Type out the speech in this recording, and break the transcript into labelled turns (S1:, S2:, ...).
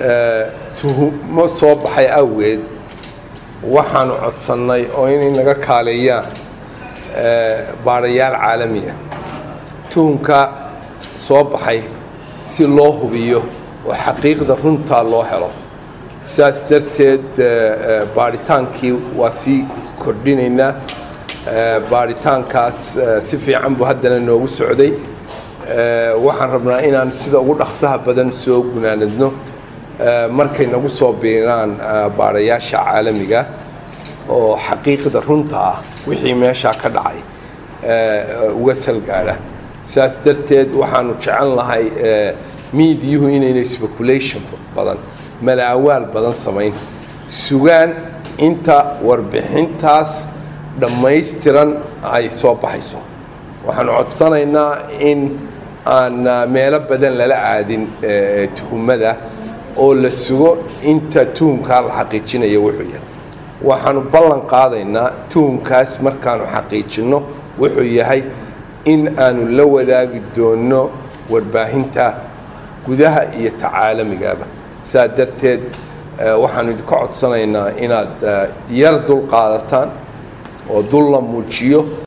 S1: tuhumo soo baxay awgeed waxaanu codsannay oo inay naga kaaleeyaan baadhayaal caalamiya tuhumka soo baxay si loo hubiyo oo xaqiiqda runtaa loo helo sidaas darteed baadhitaankii waa sii kordhinaynaa baadhitaankaas si fiican buu haddana noogu socday waxaan rabnaa inaan sida ugu dhaqsaha badan soo gunaanadno markay nagu soo biiraan baadhayaasha caalamiga oo xaqiiqda runta ah wixii meeshaa ka dhacay uga salgaadha sidaas darteed waxaanu jecel lahay miidiyuhu inayna speculation badan malaawaal badan samayn sugaan inta warbixintaas dhammaystiran ay soo baxayso waxaanu codsanaynaa in aan meelo badan lala aadin tuhumada oo la sugo inta tuhumkaa la xaqiijinaya wuxuu yahay waxaanu ballan qaadaynaa tuhumkaas markaanu xaqiijinno wuxuu yahay in aanu la wadaagi doonno warbaahinta gudaha iyo tacaalamigaba saa darteed waxaanu idinka codsanaynaa inaad yar dul qaadataan oo dul la muujiyo